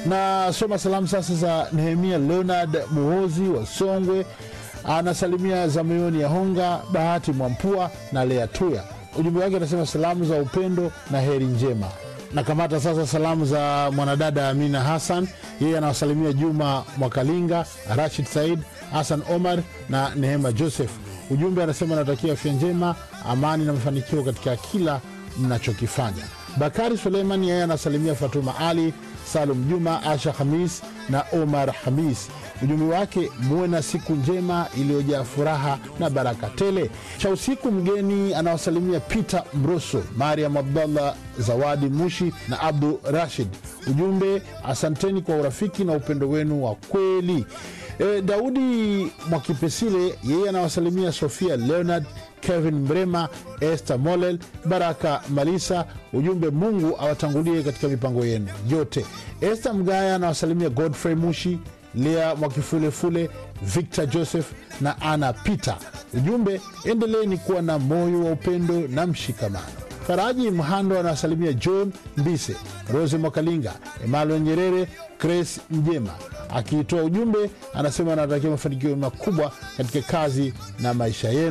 na soma salamu sasa za Nehemia Leonard Muhozi wa Songwe, anasalimia za moyoni ya Honga Bahati Mwampua na Lea Tuya. Ujumbe wake anasema salamu za upendo na heri njema. Nakamata sasa salamu za mwanadada Amina Hassan, yeye anawasalimia Juma Mwakalinga, Rashid Said, Hassan Omar na Nehema Joseph. Ujumbe anasema anatakia afya njema, amani na mafanikio katika kila mnachokifanya. Bakari Suleiman yeye anasalimia Fatuma Ali, Salum Juma, Asha Hamis na Omar Hamis. Ujumbe wake muwe na siku njema iliyojaa furaha na baraka tele. Cha usiku mgeni anawasalimia Peter Mroso, Mariam Abdallah, Zawadi Mushi na Abdu Rashid. Ujumbe asanteni kwa urafiki na upendo wenu wa kweli. E, Daudi Mwakipesile yeye anawasalimia Sofia Leonard, Kevin Mrema, Esther Molel, Baraka Malisa. Ujumbe Mungu awatangulie katika mipango yenu yote. Esther Mgaya anawasalimia Godfrey Mushi, Lea Mwakifulefule, Victor Joseph na Ana Peter. Ujumbe endeleeni kuwa na moyo wa upendo na mshikamano. Faraji Mhando anawasalimia John Mbise, Rose Mwakalinga, Emmanuel Nyerere, Grace Mjema. Akiitoa ujumbe anasema anatakia mafanikio makubwa katika kazi na maisha yenu.